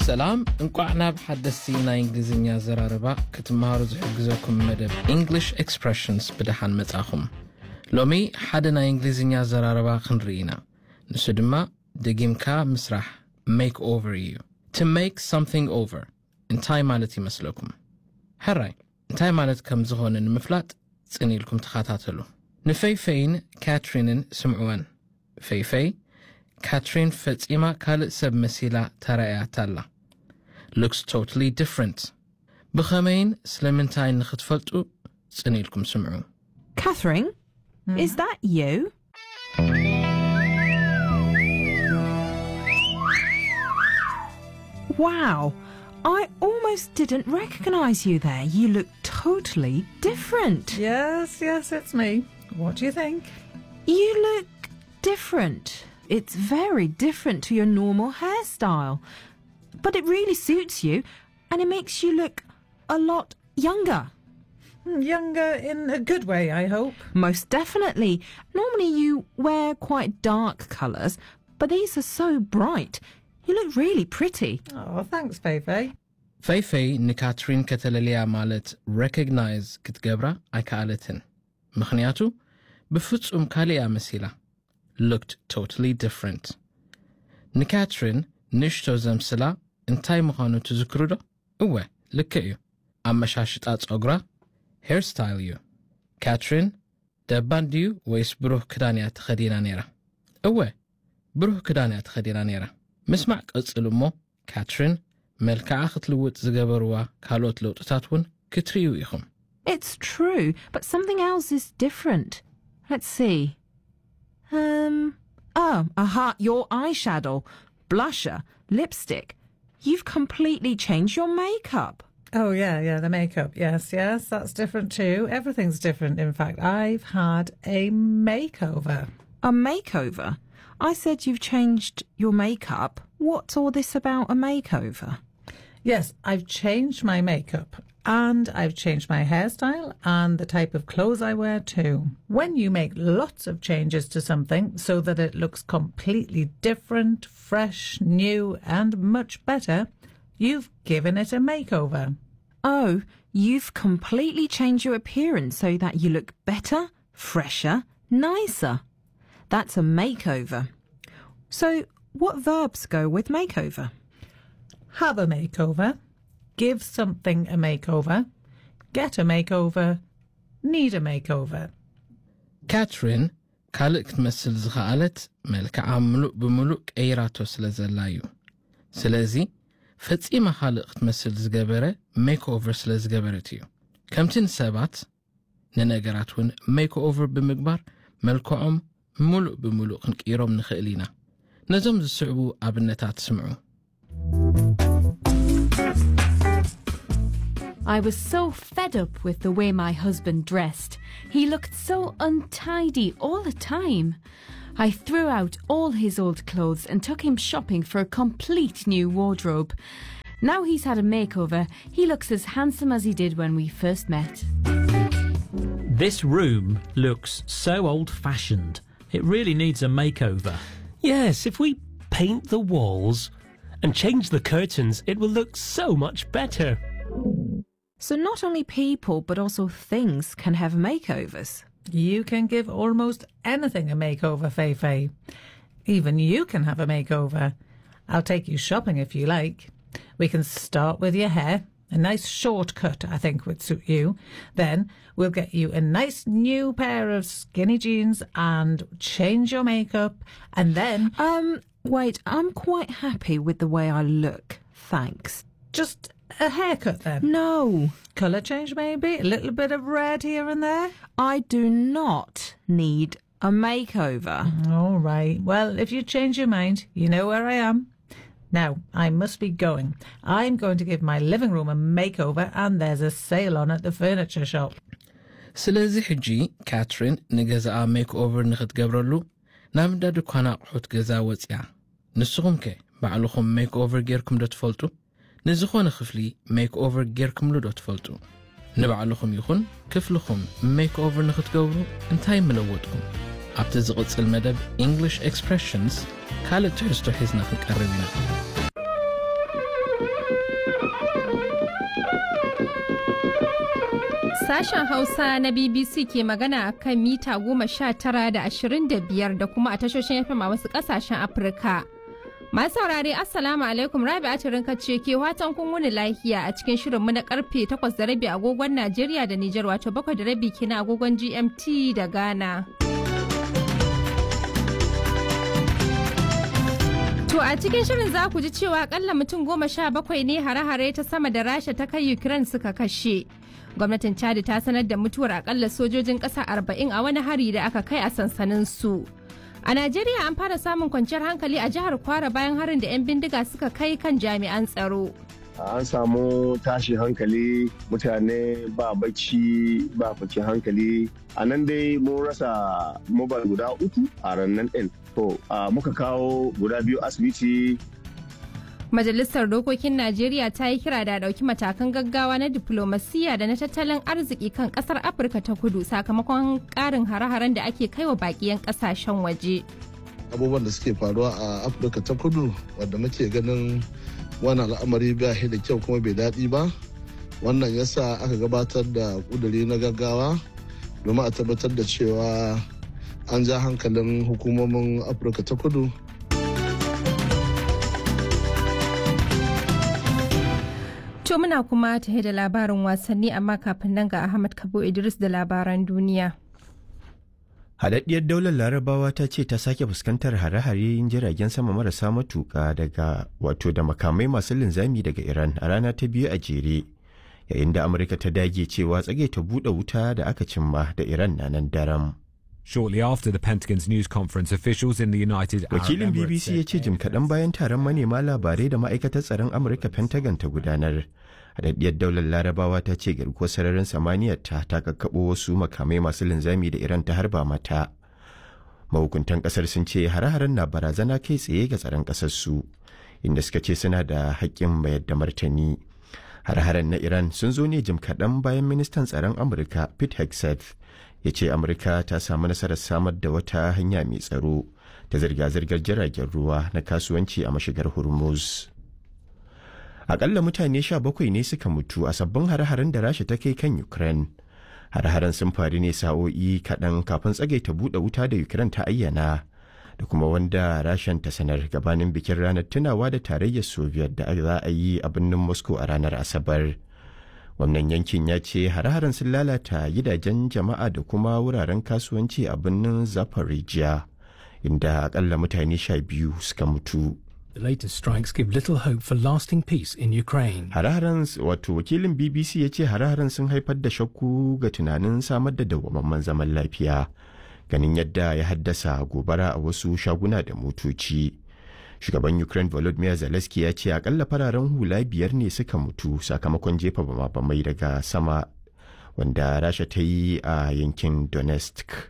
ሰላም እንቋዕ ናብ ሓደስቲ ናይ እንግሊዝኛ ዘራረባ ክትመሃሩ ዝሕግዘኩም መደብ እንግሊሽ ኤክስፕሬሽንስ ብድሓን መጻኹም ሎሚ ሓደ ናይ እንግሊዝኛ ዘራረባ ክንርኢ ኢና ንሱ ድማ ደጊምካ ምስራሕ ሜክ ኦቨር እዩ ቱ ሜክ something ኦቨር እንታይ ማለት ይመስለኩም ሕራይ እንታይ ማለት ከም ዝኾነ ንምፍላጥ ጽኒኢልኩም ተኸታተሉ ንፈይፈይን ካትሪንን ስምዕወን ፈይፈይ ካትሪን ፈጺማ ካልእ ሰብ መሲላ ተራእያት ኣላ ሉክስ ቶታሊ ዲፍረንት ብኸመይን ስለምንታይ ንኽትፈልጡ ጽኒኢልኩም ስምዑ Catherine, is that you? Wow, I almost didn't recognize you there. You look totally different. Yes, yes, it's me. What do you think? You look different. It's very different to your normal hairstyle. But it really suits you and it makes you look a lot younger. Hmm, Younger in a good way, I hope. Most definitely. Normally you wear quite dark colours, but these are so bright. You look really pretty. Oh, thanks, Feifei. ፈይፈይ ንካትሪን ከተለልያ ማለት ሬኮግናይዝ ክትገብራ ኣይከኣለትን ምኽንያቱ ብፍጹም ካሊእያ መሲላ ሉክድ ቶታሊ ዲፍረንት ንካትሪን ንእሽቶ ዘምስላ እንታይ ምዃኑ ትዝክሩ ዶ እወ ልክዕ እዩ ኣመሻሽጣ ጸጉራ ሄርስታይል እዩ ካትሪን ደባን ድዩ ወይስ ብሩህ ክዳን እያ ተኸዲና ነይራ እወ ብሩህ ክዳን እያ ተኸዲና ነይራ ምስማዕ ቅጽል እሞ ካትሪን መልክዓ ክትልውጥ ዝገበርዋ ካልኦት ለውጥታት እውን ክትርእዩ ኢኹም It's true, but something else is different. Let's see. Um, oh, aha, your eyeshadow, blusher, lipstick. You've completely changed your makeup. Oh, yeah, yeah, the makeup. Yes, yes, that's different too. Everything's different, in fact. I've had a makeover. A makeover? I said you've changed your makeup. What's all this about a makeover? Yes, I've changed my makeup and I've changed my hairstyle and the type of clothes I wear too. When you make lots of changes to something so that it looks completely different, fresh, new, and much better, you've given it a makeover. Oh, you've completely changed your appearance so that you look better, fresher, nicer. That's a makeover. So, what verbs go with makeover? Have a makeover, give something a makeover, get a makeover, need a makeover. ካትሪን ካልእ ክትመስል ዝኸኣለት መልክዓ ምሉእ ብምሉእ ቀይራቶ ስለ ዘላ እዩ ስለዚ ፈጺማ ካልእ ክትመስል ዝገበረ ሜክ ኦቨር ስለ ዝገበረት እዩ ከምቲ ንሰባት ንነገራት እውን ሜክ ኦቨር ብምግባር መልክዖም ምሉእ ብምሉእ ክንቅይሮም ንኽእል ኢና ነዞም ዝስዕቡ ኣብነታት ስምዑ I was so fed up with the way my husband dressed. He looked so untidy all the time. I threw out all his old clothes and took him shopping for a complete new wardrobe. Now he's had a makeover, he looks as handsome as he did when we first met. This room looks so old fashioned. It really needs a makeover. Yes, if we paint the walls and change the curtains, it will look so much better. So, not only people but also things can have makeovers. You can give almost anything a makeover, Feifei. Even you can have a makeover. I'll take you shopping if you like. We can start with your hair. A nice shortcut, I think, would suit you. Then we'll get you a nice new pair of skinny jeans and change your makeup. And then Um, wait, I'm quite happy with the way I look. Thanks. just a haircut, then. No, Colour change, maybe? A little bit of red here and there? I do not need a makeover. All right. Well, if you change your mind, you know where I am. Now, I must be going. I'm going to give my living room a makeover, and there's a sale on at the furniture shop. ስለዚ ሕጂ ካትሪን ንገዛኣ ሜክ ኦቨር ንኽትገብረሉ ናብ እንዳ ድኳን ኣቑሑት ገዛ ወፂያ ንስኹም ከ ባዕልኹም ሜክ ኦቨር ጌርኩም ዶ ትፈልጡ ንዝኾነ ክፍሊ ሜክ ኦቨር ጌርኩምሉ ዶ ትፈልጡ ንባዕልኹም ይኹን ክፍልኹም ሜክ ኦቨር ንኽትገብሩ እንታይ ምለወጥኩም ኣብቲ ዝቕጽል መደብ እንግሊሽ ኤክስፕሬሽንስ ካልእ ትሕዝቶ ሒዝና ክንቀርብ ኢና Sashen Hausa na BBC ke magana a kan mita goma sha tara da ashirin da biyar da kuma a tashoshin FM a wasu ƙasashen Afirka. Masu saurare Assalamu alaikum Rabi Atirin ce ke watan kun wuni lafiya a cikin shirinmu na karfe takwas da rabi agogon Najeriya da Nijar wato bakwai da rabi kina agogon GMT da Ghana. To a cikin shirin za ku ji cewa akalla mutum goma sha bakwai ne hare-hare ta sama da Rasha ta kai Ukraine suka kashe. Gwamnatin Chad ta sanar da mutuwar akalla sojojin ƙasa arba'in a wani hari da aka kai a sansanin su. A Najeriya an fara samun kwanciyar hankali a jihar Kwara bayan harin da 'yan bindiga suka kai kan jami'an tsaro. an samu tashi hankali mutane ba bacci ba kwanciyar hankali a nan dai mun rasa mobile guda uku a rannan ɗin to muka kawo guda biyu asibiti Majalisar Dokokin Najeriya ta yi kira da ɗauki matakan gaggawa na diplomasiya da na tattalin arziki kan ƙasar Afirka ta kudu sakamakon ƙarin hare-haren da ake kaiwa baƙiyan ƙasashen waje. Abubuwan da suke faruwa a Afirka ta kudu wadda muke ganin wani al'amari ba da kyau kuma bai daɗi ba wannan yasa aka gabatar da ƙuduri na gaggawa domin a tabbatar da cewa an ja hankalin hukumomin afirka ta kudu To muna kuma tahe da labarin wasanni amma kafin nan ga Ahmad Kabo Idris da labaran duniya. Haɗaɗɗiyar daular larabawa ta ce ta sake fuskantar hare-hare jiragen sama marasa matuƙa daga wato da makamai masu linzami daga Iran a rana ta biyu a jere. Yayin da Amurka ta dage cewa tsage ta buɗe wuta da aka cimma da Iran na nan daram. Shortly after the Pentagon's news conference, officials in the United Arab Wakilin Emirates BBC ya ce jim kaɗan bayan taron manema labarai da ma'aikatar tsaron Amurka Pentagon ta gudanar. Haɗaɗɗiyar daular larabawa ta ce garkuwar sararin samaniyar ta ta kakkaɓo wasu makamai masu linzami da Iran ta harba mata. Mahukuntan ƙasar sun ce hare-haren na barazana kai tsaye ga tsaron ƙasar su, inda suka ce suna da haƙƙin mayar da martani. Hare-haren na Iran sun zo ne jim kaɗan bayan ministan tsaron Amurka Pete Hegseth ya ce Amurka ta samu nasarar samar da wata hanya mai tsaro ta zirga-zirgar jiragen ruwa na kasuwanci a mashigar Hormuz. Akalla mutane sha bakwai ne suka mutu a sabbin hare-haren da Rasha ta kai kan Ukraine. Hare-haren sun faru ne sa'o'i kaɗan kafin tsagaita buɗe wuta da Ukraine ta ayyana da kuma wanda Rashan ta sanar gabanin bikin ranar tunawa da tarayyar Soviet da za a yi a birnin Moscow a ranar Asabar. Wannan yankin ya ce hare-haren sun lalata gidajen jama'a da kuma wuraren kasuwanci a birnin Zaporizhia, inda akalla mutane sha biyu suka mutu. The latest strikes give little hope for lasting peace in Ukraine. Hare-haren wato wakilin BBC ya ce hare-haren sun haifar da shakku ga tunanin samar da dawwammamen zaman lafiya, ganin yadda ya haddasa gobara a wasu shaguna da motoci. Shugaban Ukraine Volodymyr Zelensky ya ce akalla fararen hula biyar ne suka mutu sakamakon jefa bama-bamai daga sama wanda Rasha ta yi a yankin Donetsk.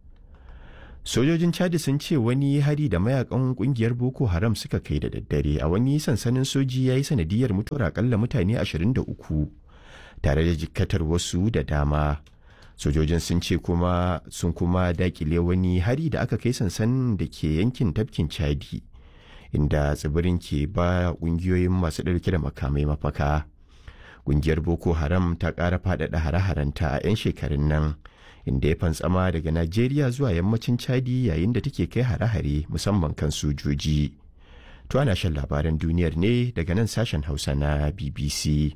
Sojojin Chad sun ce wani hari da mayakan kungiyar Boko Haram suka kai da daddare a wani sansanin soji ya yi sanadiyar mutuwar akalla mutane 23 tare da jikkatar wasu da dama. Sojojin sun ce kuma sun kuma dakile wani hari da aka kai sansanin da ke yankin tafkin Chadi inda tsibirin ke ba kungiyoyin masu ɗauke da makamai mafaka. Kungiyar Boko Haram ta ƙara faɗaɗa hare-harenta a 'yan shekarun nan. inda ya fantsama daga Najeriya zuwa yammacin Chadi yayin da take kai hare-hare musamman kan sojoji. To ana shan labaran duniyar ne daga nan sashen Hausa na BBC.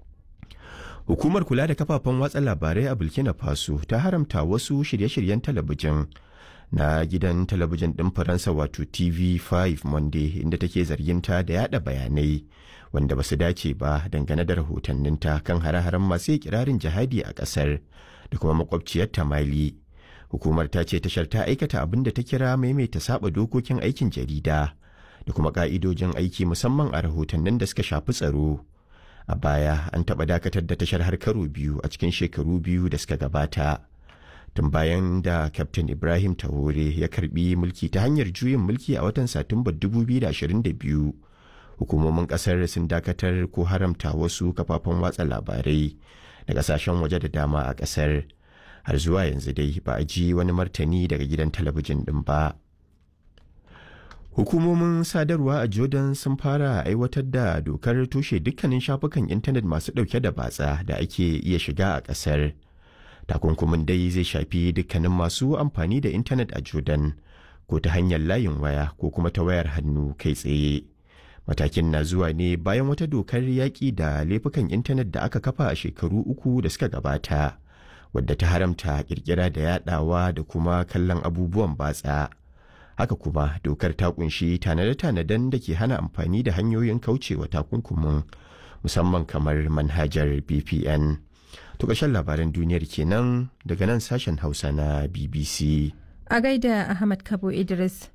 Hukumar kula da kafafen watsa labarai a Burkina Faso ta haramta wasu shirye-shiryen talabijin na gidan talabijin ɗin Faransa wato TV5 Monday inda take zarginta da yada bayanai wanda ba su dace ba dangane da rahotanninta kan hare-haren masu kirarin jihadi a ƙasar. da kuma makwabciyar Mali. Hukumar ta ce tashar ta aikata abin da ta kira maimaita saba dokokin aikin jarida da kuma ka'idojin aiki musamman a rahotannin da suka shafi tsaro. A baya an taɓa dakatar da tashar har karo biyu a cikin shekaru biyu da suka gabata. Tun bayan da Captain Ibrahim Tahore ya karbi mulki ta hanyar juyin mulki a watan Satumbar 2022. Hukumomin ƙasar sun dakatar ko haramta wasu kafafen watsa labarai. da kasashen waje da dama a kasar har zuwa yanzu dai ba a ji wani martani daga gidan talabijin din ba Hukumomin sadarwa a Jordan sun fara aiwatar da dokar toshe dukkanin shafukan intanet masu ɗauke da batsa da ake iya shiga a ƙasar. Takunkumin dai zai shafi dukkanin masu amfani da intanet a Jordan ko ta hanyar layin waya ko kuma ta wayar hannu kai tsaye. Matakin na zuwa ne bayan wata dokar yaƙi da laifukan intanet da aka kafa a shekaru uku da suka gabata, wadda ta haramta ƙirƙira da yaɗawa da kuma kallon abubuwan batsa. haka kuma dokar ta kunshi tanade-tanaden da ke hana amfani da hanyoyin kaucewa takunkumin musamman kamar manhajar bpn to ƙarshen labaran duniyar kenan daga nan sashen hausa na bbc a gaida ahmad kabo idris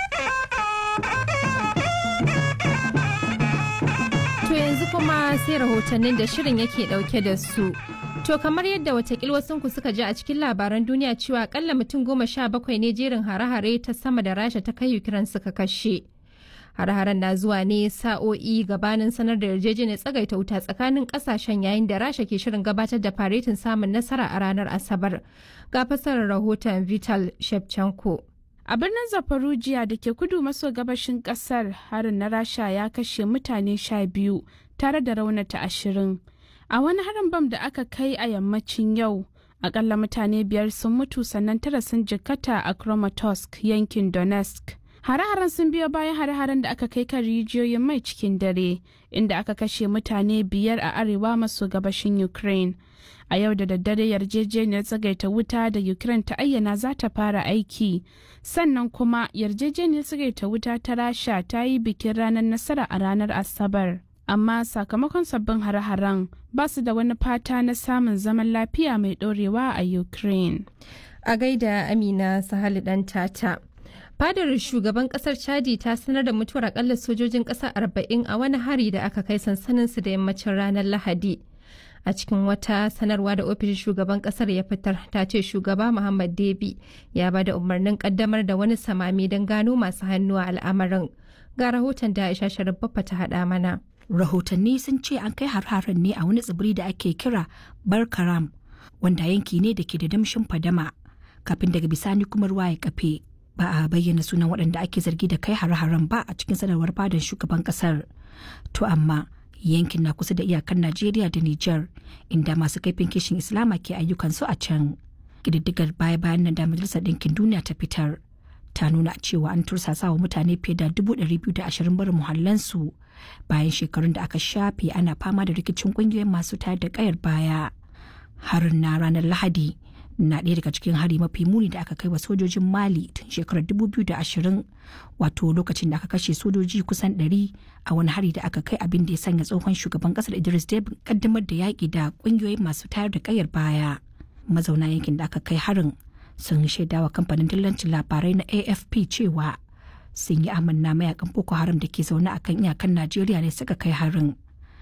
to yanzu kuma sai rahotannin da shirin yake dauke da su To kamar yadda watakil wasunku suka ji a cikin labaran duniya cewa akalla mutum goma sha bakwai ne jerin hare-hare ta sama da rasha ta kai Ukraine suka kashe. Hare-haren na zuwa ne sa'o'i gabanin sanar da yarjejeniyar tsagaita wuta tsakanin kasashen yayin da rasha ke shirin gabatar da faretin samun nasara a ranar Asabar. Ga fasarar rahoton Vital Shevchenko. A birnin Zafarujiya da ke kudu maso gabashin kasar harin na rasha ya kashe mutane sha biyu tare da raunata ashirin. A wani harin bam da aka kai a yammacin yau, akalla mutane biyar sun mutu sannan tara sun jikkata a Kramatorsk yankin Donetsk. Hare-haren sun biyo bayan hare-haren da aka kai kan rijiyoyin mai cikin dare, inda aka kashe mutane biyar a arewa maso gabashin Ukraine. A yau da daddare yarjejeniyar tsagaita wuta da Ukraine ta ayyana za ta fara aiki, sannan kuma yarjejeniyar tsagaita wuta ta Rasha ta yi bikin ranar nasara a ranar Asabar. amma sakamakon sabbin hare-haren ba su da wani fata na samun zaman lafiya mai ɗorewa a ukraine a gaida amina sahali dan tata fadar shugaban kasar chadi ta sanar da mutuwar akalla sojojin kasa arba'in a wani hari da aka kai sansanin su da yammacin ranar lahadi a cikin wata sanarwa da ofishin shugaban kasar ya fitar ta ce shugaba muhammad debi ya ba da umarnin kaddamar da wani samami don gano masu hannu a al'amarin ga rahoton da aisha sharif ta haɗa mana rahotanni sun ce an kai har-haren ne a wani tsibiri da ake kira barkaram wanda yanki ne da ke da damshin fadama kafin daga bisani kuma ruwa ya kafe ba a bayyana sunan waɗanda ake zargi da kai har-haren ba a cikin sanarwar fadar shugaban ƙasar to amma yankin na kusa da iyakar najeriya da niger inda masu kaifin kishin islama ke ayyukansu a can ƙididdigar baya-bayan nan da majalisar ɗinkin duniya ta fitar ta nuna cewa an tursasa wa mutane fiye da dubu ɗari biyu da ashirin barin muhallansu bayan shekarun da aka shafe ana fama da rikicin ƙungiyoyin masu tayar da ƙayar baya harin na ranar lahadi na ɗaya daga cikin hari mafi muni da aka kai wa sojojin mali tun shekarar dubu biyu da ashirin wato lokacin da aka kashe sojoji kusan ɗari a wani hari da aka kai abin da ya sanya tsohon shugaban ƙasar idris debin kaddamar da yaƙi da ƙungiyoyin masu tayar da ƙayar baya mazauna yankin da aka kai harin sun shaidawa kamfanin dillancin labarai na afp cewa sun yi amanna mayakan boko haram da ke zaune a kan iyakan najeriya ne suka kai harin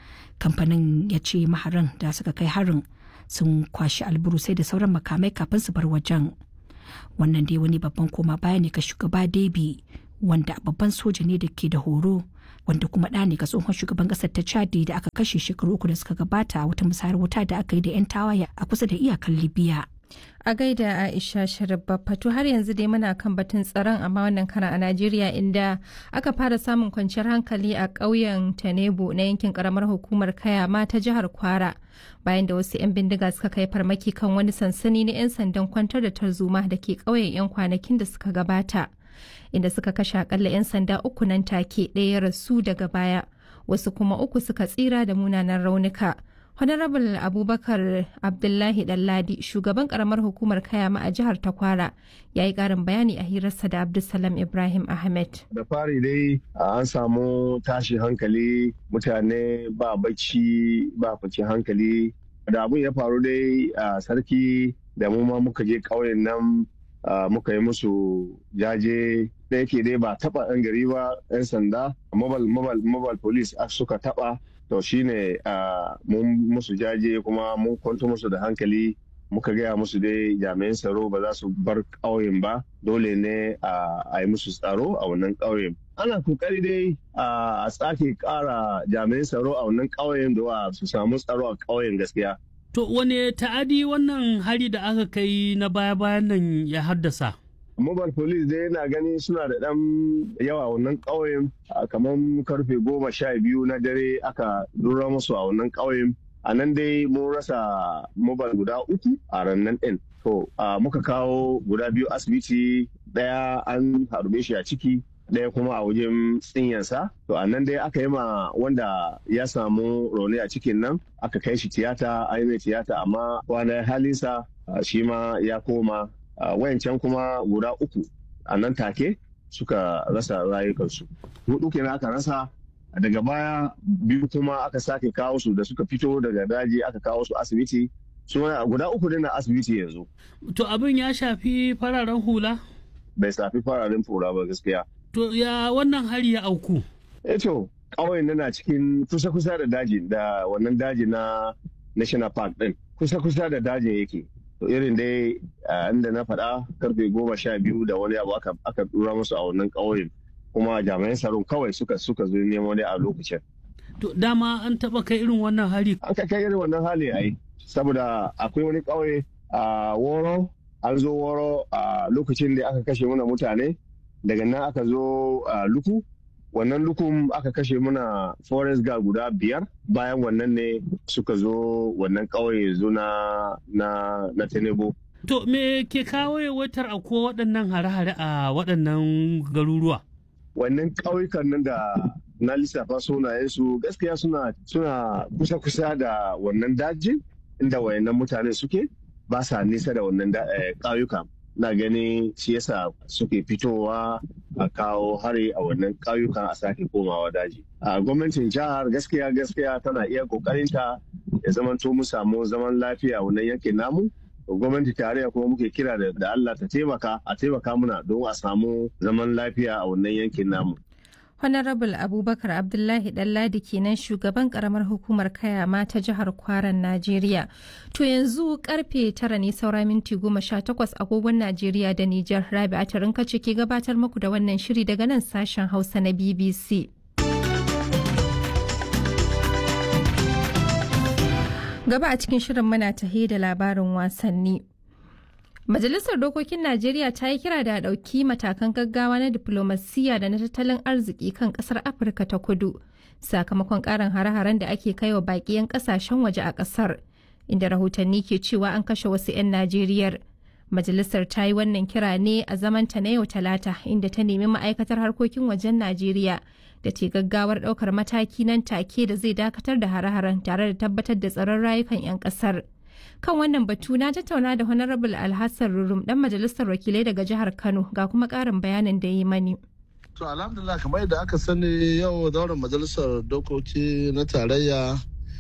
kamfanin ya ce maharan da suka kai harin sun kwashi alburusai da sauran makamai kafin su bar wajen wannan dai wani babban koma baya ne ga shugaba debi wanda babban soja ne da ke da horo wanda kuma ɗa ne ga tsohon shugaban ƙasar ta chadi da aka kashe shekaru uku da suka gabata a wata musayar wuta da aka yi da 'yan tawaye a kusa da iyakar libya a gaida aisha sharif fatu har yanzu dai muna kan batun tsaron amma wannan karan a najeriya inda aka fara samun kwanciyar hankali a ƙauyen tanebu na yankin karamar hukumar kayama ta jihar kwara bayan da wasu 'yan bindiga suka kai farmaki kan wani sansani na 'yan sandan kwantar da tarzoma da ke ƙauyen 'yan kwanakin da suka gabata inda suka kashe akalla 'yan sanda uku nan take ɗaya rasu daga baya wasu kuma uku suka tsira da munanan raunuka Honorable Abubakar Abdullahi Dalladi, shugaban karamar hukumar Kayama a jihar Takwara, ya yi ƙarin bayani a hirarsa da Abdulsalam Ibrahim Ahmed. Da fari dai an samu tashi hankali mutane ba bacci ba kwaci hankali. Da abin ya faru dai a sarki da mu ma muka je ƙauyen nan muka yi musu jaje da yake dai ba taɓa 'yan gari ba 'yan sanda mobile mobile police suka taɓa to shine mun musu jaje kuma mun kwanto musu da hankali muka gaya musu dai jami'an tsaro ba za su bar ƙauyen ba dole ne a yi musu tsaro a wannan ƙauyen ana kokari dai a tsake ƙara jami'an tsaro a wannan ƙauyen da su samu tsaro a ƙauyen gaskiya to wane ta'adi wannan hari da aka kai na baya-bayan nan ya haddasa mobile police dai na gani suna da ɗan yawa wannan ƙauyen kamar karfe goma sha biyu na dare aka lura musu a wannan ƙauyen a nan dai mun rasa mobile guda uku a rannan ɗin to muka kawo guda biyu asibiti ɗaya an harbe shi a ciki ɗaya kuma a wajen tsinyansa to a nan dai aka yi ma wanda ya samu rauni a cikin nan aka kai shi tiyata a yi mai tiyata amma kwana halinsa shi ma ya koma wayancan kuma guda uku a nan take suka rasa rayukansu hudu kenan aka rasa daga baya biyu kuma aka sake kawo su da suka fito daga daji aka kawo su asibiti suna guda uku ne na asibiti yanzu to abin ya shafi fararen hula bai shafi fararen hula ba gaskiya to ya wannan hari ya auku eh to ƙauyen na cikin kusa-kusa da daji da wannan daji na national park din kusa-kusa da dajin yake to irin dai inda na faɗa karfe goma sha biyu da wani abu aka dura musu a wannan ƙauyen kuma jami'an tsaron kawai suka suka zo nemo ne a lokacin. To dama an taba kai irin wannan hali? An kai irin wannan hali ai saboda akwai wani ƙauye a Woro an zo Woro a lokacin da aka kashe muna mutane daga nan aka zo Luku wannan lukun aka kashe muna forest guard guda biyar bayan wannan ne suka zo wannan ƙauye zo na na Tenebo. To me ke kawo yawaitar akwai waɗannan hare-hare a waɗannan garuruwa? wannan ƙauyukan nan da na lissafa sunayensu gaskiya suna suna kusa-kusa da wannan dajin inda wayannan mutane suke ba sa nisa da wannan ƙauyuka na gani shi yasa suke fitowa a kawo hari a wannan ƙauyukan a sake komawa daji a gwamnatin jihar gaskiya gaskiya tana iya ƙoƙarinta ya zamanto mu samu zaman lafiya wannan yankin namu gwamnati tarayya kuma muke kira da Allah ta taimaka a taimaka muna don a samu zaman lafiya a wannan yankin namu. Honorable Abubakar Abdullahi Ɗanladi kenan shugaban karamar hukumar kayama ta jihar Kwaran Najeriya. To yanzu karfe tara ne saura minti goma sha takwas agogon Najeriya da Nijar Rabi'a Tarinka ce ke gabatar muku da wannan shiri daga nan sashen Hausa na BBC. Gaba a cikin shirin muna tahe da labarin wasanni. Majalisar Dokokin Najeriya ta yi kira da ɗauki matakan gaggawa na diflomasiyya da na tattalin arziki kan ƙasar Afirka ta kudu sakamakon ƙarin hare-haren da ake kai wa baƙi 'yan ƙasashen waje a ƙasar, inda rahotanni ke cewa an kashe wasu 'yan Najeriyar. Majalisar ta yi wannan kira ne a zamanta na yau Talata inda ta nemi ma'aikatar harkokin wajen Najeriya da ce gaggawar ɗaukar mataki nan take da zai dakatar da hare-haren tare da tabbatar da tsaron rayukan 'yan ƙasar. Kan wannan batu na tattauna da Honorable Alhassan Rurum ɗan majalisar wakilai daga jihar Kano ga kuma ƙarin bayanin da yi mani. To alhamdulillah kamar yadda aka sani yau zauren majalisar dokoki na tarayya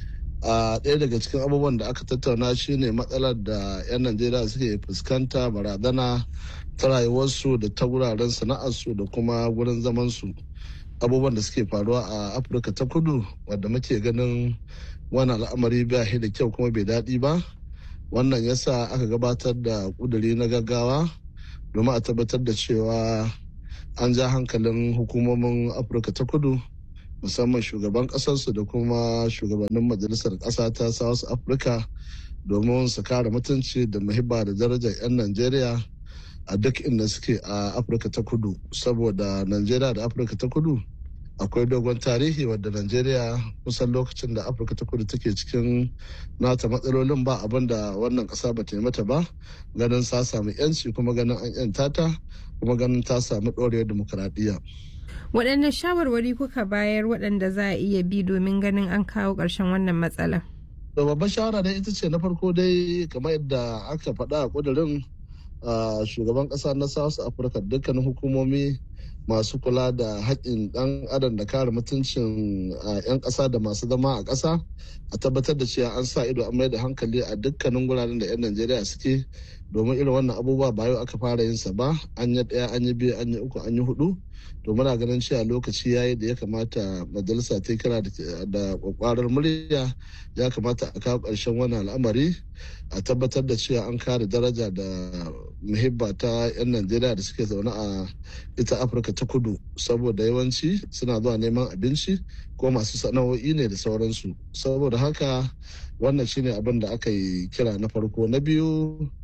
a ɗaya daga cikin abubuwan da aka tattauna shine matsalar da 'yan najeriya suke fuskanta barazana ta rayuwarsu da ta wuraren sana'arsu da kuma wurin zamansu abubuwan da suke faruwa a afirka ta kudu wadda muke ganin wani al'amari ba da kyau kuma bai daɗi ba wannan yasa aka gabatar da kuduri na gaggawa domin a tabbatar da cewa an ja hankalin hukumomin afirka ta kudu musamman shugaban kasarsu da kuma shugabannin majalisar ƙasa ta south africa domin su kare mutunci da muhibba da darajar 'yan najeriya a duk inda suke a afirka ta kudu saboda najeriya da afirka ta kudu akwai dogon tarihi wadda najeriya kusan lokacin da afirka ta kudu take cikin nata matsalolin ba abin da wannan ƙasa ba ta yi mata ba ganin ta samu 'yanci kuma ganin an 'yanta ta kuma ganin ta samu ɗorewar dimokuraɗiyya. waɗanne shawarwari kuka bayar waɗanda za a iya bi domin ganin an kawo ƙarshen wannan matsala da babban shawara dai ita ce na farko dai kamar yadda aka faɗa a ƙudurin shugaban ƙasa na south africa dukkanin hukumomi masu kula da haƙƙin ɗan adam da kare mutuncin 'yan ƙasa da masu zama a ƙasa a tabbatar da cewa an sa ido an mai da hankali a dukkanin guraren da 'yan najeriya suke domin irin wannan abubuwa ba yau aka fara yin sa ba an yi ɗaya an yi biyu an yi uku an yi hudu to muna ganin cewa lokaci ya yi da ya kamata majalisa ta kira da kwakwarar murya ya kamata a kawo ƙarshen wannan al'amari a tabbatar da cewa an kare daraja da muhibba ta 'yan najeriya da suke zaune a ita afirka ta kudu saboda yawanci suna zuwa neman abinci ko masu sana'o'i ne da sauransu saboda haka wannan shine abin da aka yi kira na farko na biyu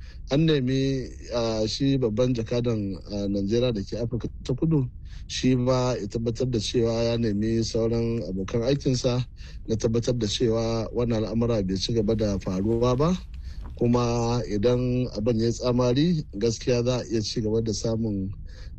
an nemi shi babban jakadan najeriya da ke afirka ta kudu shi ma ya tabbatar da cewa ya nemi sauran abokan aikinsa na tabbatar da cewa wannan al'amura bai ci gaba da faruwa ba kuma idan abin ya tsamari gaskiya za a iya ci gaba da samun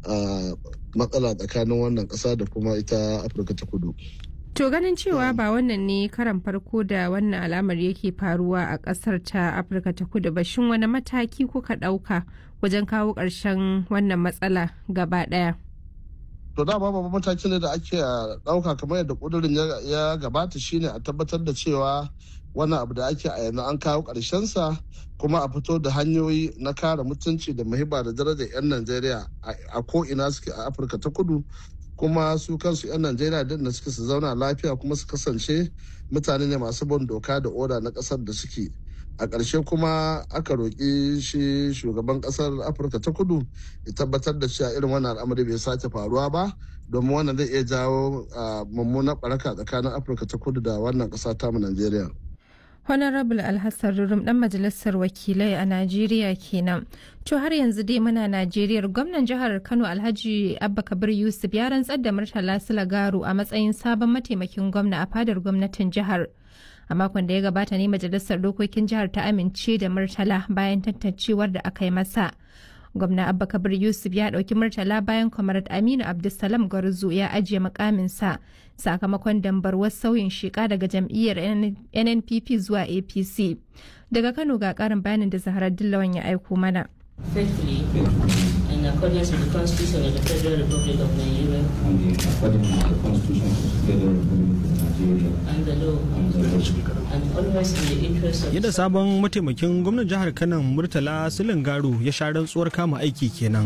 matsala tsakanin wannan ƙasa da kuma ita afirka ta kudu To ganin cewa ba wannan ne karan farko da wannan al'amari yake faruwa a ƙasar ta Afirka ta kudu ba shin wani mataki kuka ɗauka wajen kawo ƙarshen wannan matsala gaba ɗaya? To dama babban matakin da ake ɗauka kamar yadda ƙudurin ya gabata shine a tabbatar da cewa wannan abu da ake a yanzu an kawo sa kuma a fito da hanyoyi na kare mutunci da muhibba da darajar 'yan Najeriya a ko ina suke a Afirka ta kudu kuma su kansu 'yan najeriya din da suke su zauna lafiya kuma su kasance mutane ne masu bin doka da oda na kasar da suke a ƙarshe kuma aka roƙi shi shugaban ƙasar afirka ta kudu ya tabbatar da cewa irin wannan al'amari bai sake faruwa ba domin wannan zai iya jawo mummunan ɓaraka tsakanin afirka ta kudu da wannan ƙasa tamu najeriya Honorable Alhassan Rurum dan majalisar wakilai a Najeriya kenan. To har yanzu dai muna Najeriya gwamnan jihar Kano Alhaji Abba Kabir Yusuf ya rantsar da Murtala Sulagaru a matsayin sabon mataimakin gwamna a fadar gwamnatin jihar. A makon da ya gabata ne majalisar dokokin jihar ta amince da Murtala bayan tantancewar da aka yi masa. gwamna abba kabir yusuf ya ɗauki murtala bayan kwamarat aminu abdulsalam gwarzo ya ajiye mukaminsa sakamakon dambarwar sauyin sheka daga jam'iyyar nnpp zuwa apc daga kano ga ƙarin bayanin da zaharar dillawan ya aiko mana faithfully in accordance with the Constitution of the Federal Republic of Nigeria and in accordance with the Constitution of the Federal Republic of Nigeria and the law and the law. and always in the interest of Yadda sabon mataimakin gwamnan jihar Kano Murtala Garu ya sha rantsuwar kama aiki kenan.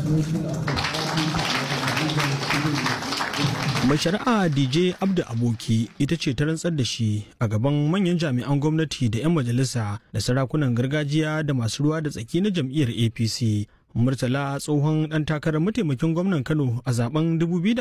Mai shari'a DJ Abdu Aboki ita ce ta rantsar da shi a gaban manyan jami'an gwamnati da 'yan majalisa da sarakunan gargajiya da masu ruwa da tsaki na jam'iyyar APC. Murtala tsohon ɗan takarar mataimakin gwamnan Kano a zaben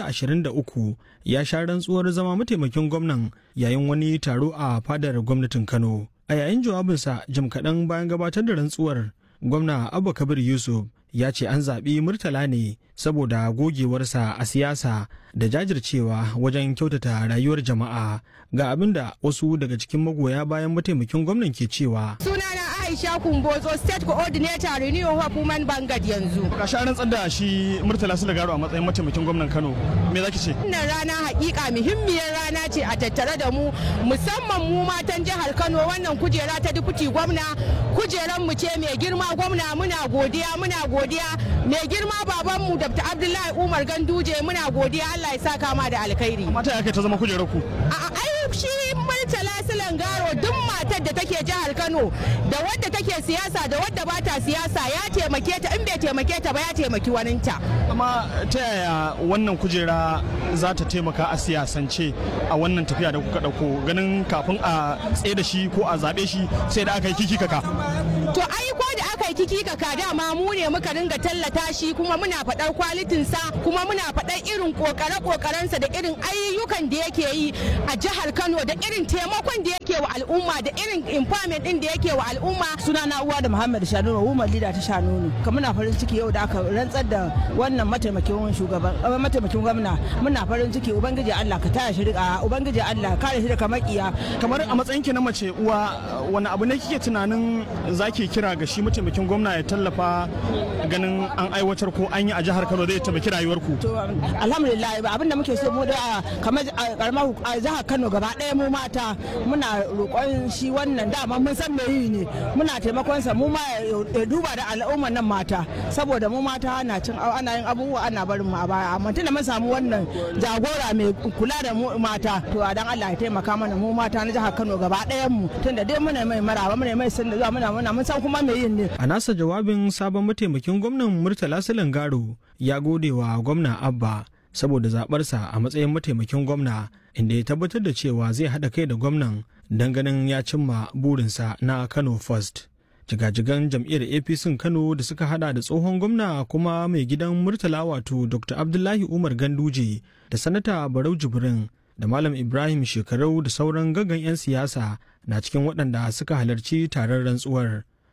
2023 ya sha rantsuwar zama mataimakin gwamnan yayin wani taro a fadar gwamnatin Kano. A yayin jawabinsa jim kaɗan bayan gabatar da rantsuwar, gwamna Abba Kabir Yusuf ya ce an zaɓi Murtala ne saboda gogewarsa a siyasa da jajircewa wajen kyautata rayuwar jama'a ga abin da wasu daga cikin magoya bayan mataimakin gwamnan ke cewa. Sunana Aisha Kumbozo State Coordinator Renew Hope Women Bangad yanzu. Ga shi rantsar da shi Murtala Sulagaro a matsayin mataimakin gwamnan Kano. Me zaki ce? Wannan rana hakika muhimmiyar rana ce a tattare da mu musamman mu matan jihar Kano wannan kujera ta dukuti gwamna kujeran mu ce mai girma gwamna muna godiya muna godiya mai girma babanmu Dr. Abdullahi Umar Ganduje muna godiya Allah ya saka ma da alkhairi. Mata ya kai ta zama kujerar ku. A ai shi Murtala Sulangaro duk matar da take jihar Kano da wadda take siyasa da wadda ba ta siyasa ya taimake ta in bai taimake ta ba ya taimaki waninta. Amma ta yaya wannan kujera za ta taimaka a siyasance a wannan tafiya da kuka ɗauko ganin kafin a tsaye da shi ko a zaɓe shi sai da aka yi kiki kaka. To ai ko da aka yi kiki kaka dama mu ne muka ringa tallata shi kuma muna faɗar kwalitinsa kuma muna faɗar irin kokare-kokarensa da irin ayyukan da yake yi a jihar Kano da irin taimakon da yake wa al'umma da irin empowerment din da yake wa al'umma. Sunana uwa da Muhammad Shanunu, woman leader ta Shanunu. Kuma muna farin ciki yau da aka rantsar da wannan mataimakin shugaban mataimakin gwamna. Muna farin ciki ubangiji Allah ka taya shi rika ubangiji Allah kare shi daga makiya. Kamar a matsayin ki na mace uwa wani abu ne kike tunanin zaki kira ga shi mataimakin gwamna ya tallafa ganin an aiwatar ko an yi a jihar Kano zai taimaki rayuwarku. To alhamdulillah abin da muke so mu da kamar karamar jihar Kano gaba ɗaya mu mata muna roƙon shi wannan dama mun san me yi ne muna taimakon sa mu ma ya duba da al'umman nan mata saboda mu mata ana cin ana yin abubuwa ana barin mu a baya amma tunda mun samu wannan jagora mai kula da mu mata to a dan Allah ya taimaka mana mu mata na jihar Kano gaba ɗayan mu tunda dai muna mai maraba muna mai sanda zuwa muna muna mun san kuma me yin ne A nasa jawabin sabon mataimakin gwamnan Murtala Silangaro ya gode wa gwamna Abba saboda zaɓarsa a matsayin mataimakin gwamna inda ya tabbatar da cewa zai haɗa kai da gwamnan don ganin ya cimma burinsa na Kano First. Jigajigan jam'iyyar APC Kano da suka hada da tsohon gwamna kuma mai gidan Murtala wato Dr. Abdullahi Umar Ganduje da Sanata Barau Jibrin da Malam Ibrahim Shekarau da sauran gaggan 'yan siyasa na cikin waɗanda suka halarci taron rantsuwar.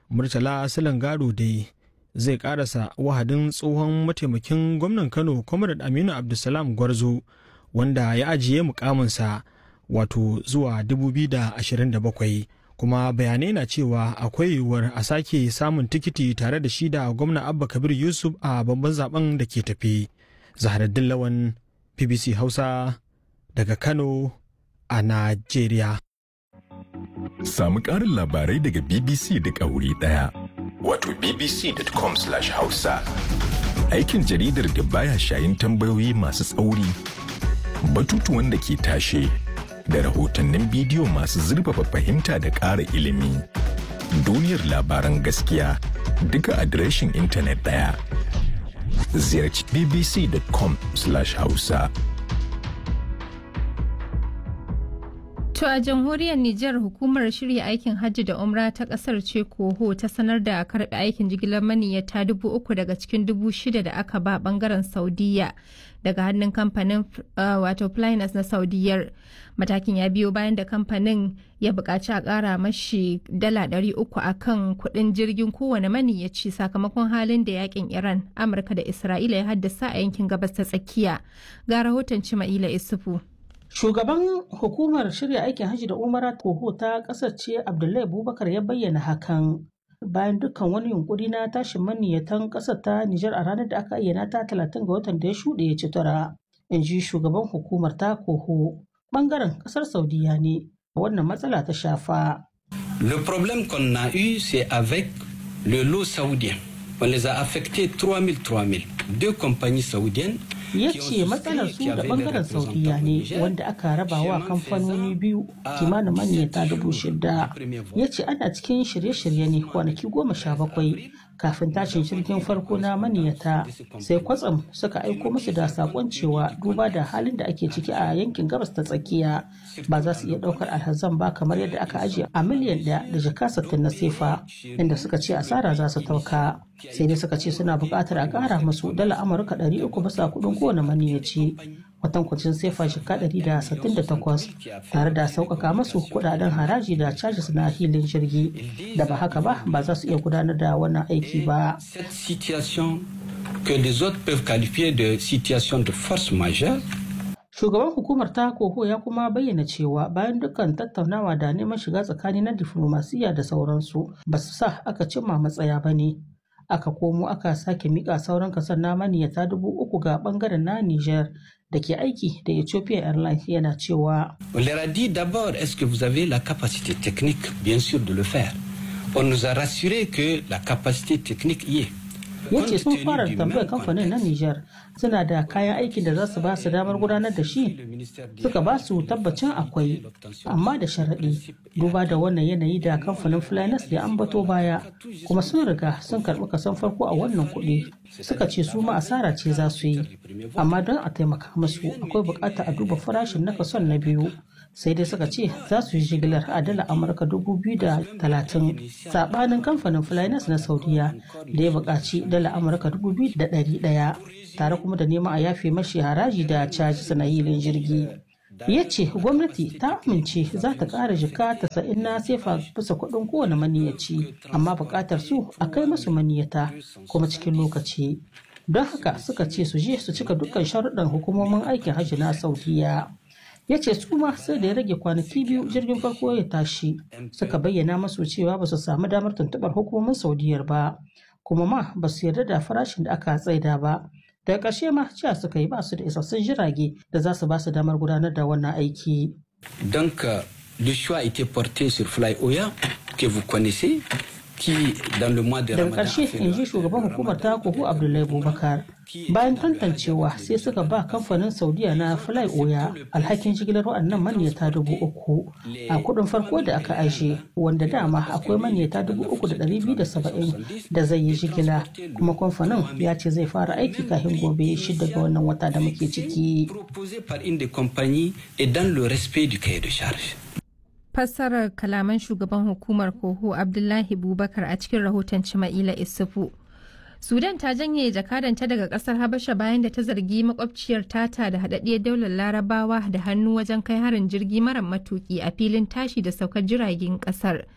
murtala garo dai zai karasa wahadin tsohon mataimakin gwamnan kano comrade aminu abdulsalam gwarzo wanda ya ajiye mukaminsa wato zuwa 2027 kuma bayanai na cewa akwai yiwuwar a sake samun tikiti tare da shi da gwamna abba kabir yusuf a babban zaben da ke tafi zaharaddin lawan bbc hausa daga kano a najeriya samu ƙarin labarai daga bbc duk a wuri ɗaya wato bbc.com/hausa aikin jaridar da baya shayin tambayoyi masu tsauri batutuwan da ke tashe da rahotannin bidiyo masu zurfafa fahimta da ƙara ilimi. Duniyar labaran gaskiya duka adireshin intanet ɗaya. Ziyarci bbc.com/hausa. To a jamhuriyar Nijar hukumar shirya aikin hajji da umra ta kasar ce koho ta sanar da karɓe aikin jigilar maniyyata dubu uku daga cikin dubu shida da aka ba bangaren Saudiya daga hannun kamfanin wato Flynas na Saudiyar. Matakin ya biyo bayan da kamfanin ya buƙaci a ƙara mashi dala ɗari uku a kan kuɗin jirgin kowane maniyyaci sakamakon halin da yakin Iran, Amurka da Isra'ila ya haddasa a yankin gabas ta tsakiya. Ga rahoton Cima'ila Isufu. Shugaban hukumar shirya aikin hajji da umara toho ta ƙasar ce Abdullahi Abubakar ya bayyana hakan bayan dukkan wani yunkuri na tashin maniyyatan ƙasar ta Nijar a ranar da aka ayyana ta talatin ga watan da ya shuɗe ya ci tura. In ji shugaban hukumar ta koho ɓangaren ƙasar Saudiya ne wannan matsala ta shafa. Le problème qu'on a eu c'est avec le lot saoudien. On les a affectés 3000 3000. Deux compagnies saoudiennes ya ce matsalar su da bangaren saudiya ne wanda aka raba wa kamfanoni biyu kimanin manyata dubu shida ya ce ana cikin shirye-shirye ne kwanaki goma sha bakwai kafin tashin jirgin farko na maniyata sai kwatsam suka aiko musu da sakon cewa duba da halin da ake ciki a yankin gabas ta tsakiya ba za su iya daukar alhazan ba kamar yadda aka ajiye a miliyan daya da jaka sattin na sefa inda suka ce asara za su tauka sai dai suka ce suna buƙatar a ƙara musu dala amurka ɗari uku bisa kuɗin kowane maniyaci kwatankwacin sefa shika ɗari da sittin da takwas tare da sauƙaƙa masu kuɗaɗen haraji da cajis na hilin jirgi da ba haka ba ba za su iya gudanar da wannan aiki ba. que les autres peuvent qualifier de situation de force majeure Shugaban hukumar ta koho ya kuma bayyana cewa bayan dukkan tattaunawa da neman shiga tsakani na diflomasiyya da sauransu ba su sa aka cimma matsaya ba ne. Aka komo aka sake mika sauran kasar na maniyata dubu uku ga bangaren na Niger da ke aiki da Ethiopia Airlines yana cewa. On leur a dit d'abord est-ce que vous avez la capacité technique bien sûr de le faire. On nous a rassuré que la capacité technique y est. ya ce sun fara tambayar kamfanin na Nijar suna da kayan aikin da za su ba su damar gudanar da shi suka ba su tabbacin akwai amma da sharaɗi duba da wannan yanayi da kamfanin Flynas ya ambato baya kuma sun riga sun karɓi kasan farko a wannan kuɗi suka ce su ma asara ce za su yi amma don a taimaka musu akwai buƙatar a duba farashin na kason na biyu sai dai suka ce za su yi jigilar a dala amurka dubu biyu da talatin sabanin kamfanin flynas na saudiya da ya buƙaci dala amurka dubu biyu da ɗari ɗaya tare kuma da neman a yafe mashi haraji da caji na hilin jirgi ya ce gwamnati ta amince za ta ƙara jika tasa'in na sefa bisa kuɗin kowane maniyaci amma buƙatar su a kai masu maniyata kuma cikin lokaci don haka suka ce su je su cika dukkan sharuɗan hukumomin aikin hajji na saudiya ya ce su ma sai da ya rage kwanaki biyu jirgin farko ya tashi suka bayyana masu cewa ba su samu damar tuntuɓar hukumomin saudiyar ba kuma ma ba su yarda da farashin da aka tsaida ba daga ƙarshe ma cewa suka yi ba su da isassun jirage da za su ba su damar gudanar da wannan aiki. Donc, le choix a été porté sur Fly Oya, que vous connaissez, qui, dans le mois de daga Ramadan, ƙarshe in ji shugaban hukumar ta kuhu abdullahi bubakar bayan tantancewa sai suka ba kamfanin saudiya na fly oya alhakin jigilar waɗannan manyata dubu uku a kuɗin farko da aka aje wanda dama akwai manyata dubu uku da ɗari biyu da saba'in da zai yi jigila kuma kamfanin ya ce zai fara aiki kafin gobe shida ga wannan wata da muke ciki proposé par une des compagnies et dans le respect du cahier de charge. fassarar kalaman shugaban hukumar koho abdullahi bubakar a cikin rahoton cima'ila isufu sudan ta janye jakadanta daga kasar habasha bayan da ta zargi makwabciyar tata da haɗaɗɗiyar daular larabawa da hannu wajen kai harin jirgi mara matuki a filin tashi da saukar jiragen kasar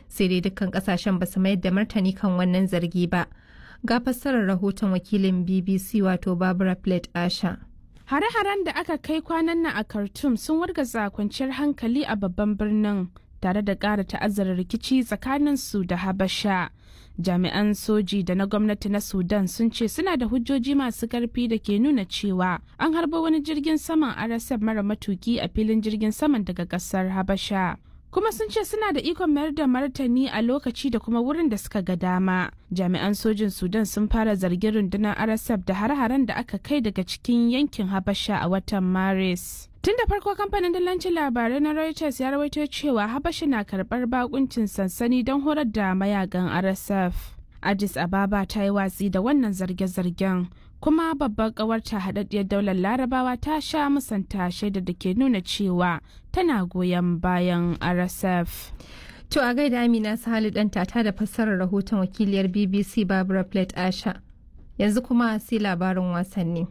sai dai dukkan kasashen ba su mayar da martani kan wannan zargi ba ga fassarar rahoton wakilin bbc wato barbara plate asha Hare-haren da aka kai kwanan nan a Khartoum sun wargaza kwanciyar hankali a babban birnin tare da ƙara ta'azzara rikici tsakanin su da Habasha. Jami'an soji da na gwamnati na Sudan sun ce suna da hujjoji masu ƙarfi da ke nuna cewa an harba wani jirgin saman RSF mara matuki a filin jirgin saman daga ƙasar Habasha. kuma sun ce suna da ikon mayar da martani a lokaci da kuma wurin da suka ga dama jami'an sojin sudan sun fara zargin rundunar rsf da har-haren da aka kai daga cikin yankin habasha a watan maris tun da farko kamfanin dillancin labarai na reuters ya rawaito cewa habasha na karbar bakuncin sansani don horar da mayagan rsf addis ababa ta yi watsi da wannan zarge-zargen kuma babbar kawarta haɗaɗɗiyar daular larabawa ta sha musanta shaida da ke nuna cewa tana goyon bayan rsf to a gaida amina sahali dan tata da fassarar rahoton wakiliyar bbc barbara plate asha yanzu kuma sai labarin wasanni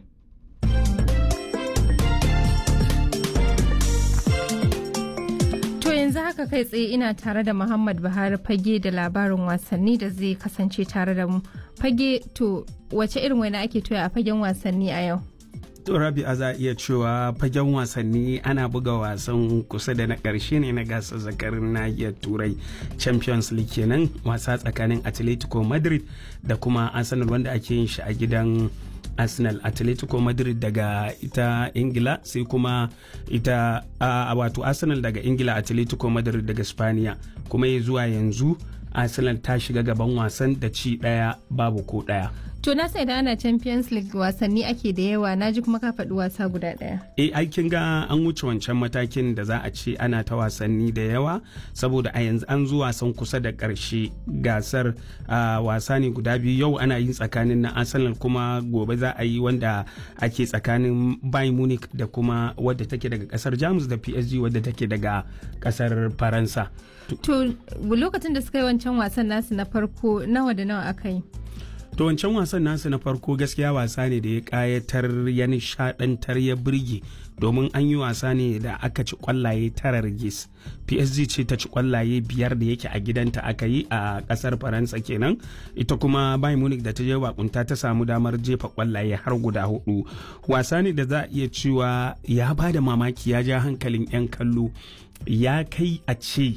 To yanzu haka kai tsaye ina tare da Muhammad Buhari fage da labarin wasanni da zai kasance tare da mu. Fage to wace irin wani ake toya a fagen wasanni a yau? To Rabi'a za a iya cewa fagen wasanni ana buga wasan kusa da na ƙarshe ne na gasar zakarin nahiyar turai Champions League kenan wasa tsakanin Atletico Madrid da kuma Arsenal wanda ake yin shi a gidan arsenal atletico madrid daga ita ingila sai kuma ita a wato arsenal daga ingila atletico madrid daga spaniya kuma ya zuwa yanzu arsenal ta shiga gaban wasan da ci daya babu ko daya To na sai da ana Champions League wasanni ake da yawa na ji kuma ka faɗi wasa guda ɗaya. E aikin ga an wuce wancan matakin da za a ce ana ta wasanni da yawa saboda a yanzu an zo wasan kusa da ƙarshe gasar wasa ne guda biyu yau ana yin tsakanin na Arsenal kuma gobe za a yi wanda ake tsakanin Bayern Munich da kuma wadda take daga ƙasar Jamus da PSG wadda take daga ƙasar Faransa. To lokacin da suka yi wancan wasan nasu na farko nawa da nawa aka yi? To wancan wasan nasu na farko gaskiya wasa ne da ya kayatar ya nishadantar ya birge domin an yi wasa ne da aka ci kwallaye tara rigis PSG ce ta ci kwallaye biyar da yake a gidanta aka yi a kasar Faransa kenan ita kuma Bayern Munich da ta je bakunta ta samu damar jefa kwallaye har guda hudu wasa ne da za a iya cewa ya ba da mamaki ya ja hankalin 'yan kallo ya kai a ce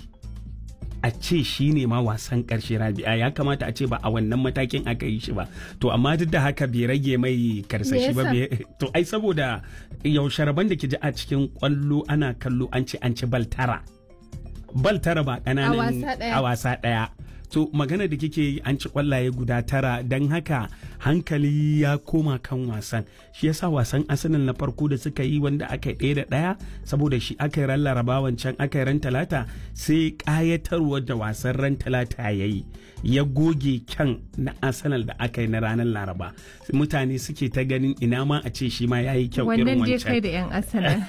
a ce shi ne ma wasan karshe rabi'a ya kamata a ce ba a wannan matakin aka yi shi ba to amma duk da haka bai rage mai karsashi ba to ai saboda yaushe rabon da ke ji a cikin kwallo ana kallo an ce an ci bal tara bal tara ba kananan a wasa daya to magana da kike yi an ci kwallaye guda tara don haka hankali ya koma kan wasan shi yasa wasan arsenal na farko da suka yi wanda aka yi ɗaya da ɗaya saboda shi aka yi ran laraba wancan aka yi ran talata sai ƙayatarwar da wasan ran talata ya yi ya goge kyan na arsenal da aka yi na ranar laraba mutane suke ta ganin ina ma a ce shi ma ya yi kyau irin wancan wannan kai da yan arsenal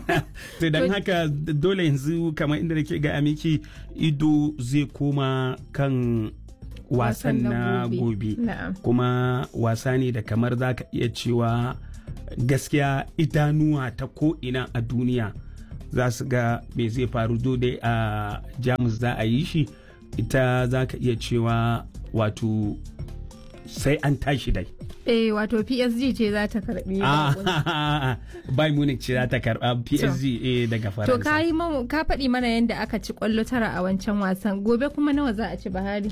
to don haka dole yanzu kamar inda nake ga amiki ido zai koma kan wasan na gobe kuma wasa ne da kamar za ka iya cewa gaskiya idanuwa ta ko'ina a duniya za su ga me zai faru dai a jamus za a yi shi ita za ka iya cewa wato sai an tashi dai eh wato PSG ce za ta karbi Bayern Munich ce za ta karba PSG eh daga Faransa to ka yi ka faɗi mana yadda aka ci kwallo tara a wancan wasan gobe kuma nawa za a ci Bahari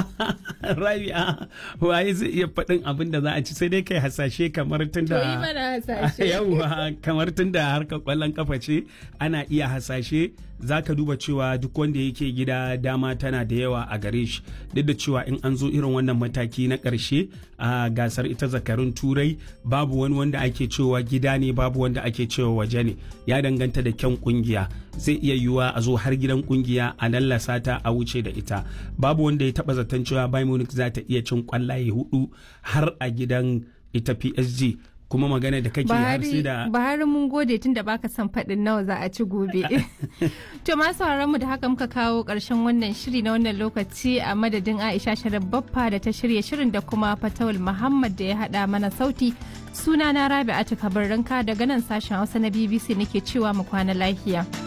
Rabi'a waye zai iya faɗin abin da za a ci sai dai kai hasashe kamar tunda to yi mana hasashe yawa kamar tunda harkar kwallon kafa ce ana iya hasashe za ka duba cewa duk wanda yake gida dama tana da yawa a gare shi duk da cewa in an zo irin wannan mataki na ƙarshe a gasar ita zakarun turai babu wani wanda ake cewa gida ne babu wanda ake cewa waje ne ya danganta da kyan kungiya zai iya yiwuwa a zo har gidan kungiya a lallasa ta a wuce da ita babu wanda ya taba zaton cewa bayern munich za ta iya cin kwallaye hudu har a gidan ita psg kuma magana da kake har sai da Bahari mun gode tun da baka son faɗin nawa za a ci gobe. to ma sauraron mu da haka muka kawo ƙarshen wannan shiri na wannan lokaci a madadin Aisha Sharif Baffa da ta shirya shirin da kuma Fatawul Muhammad da ya haɗa mana sauti. Suna na Rabi'atu Kabarranka daga nan sashen Hausa na BBC nake cewa mu kwana lafiya.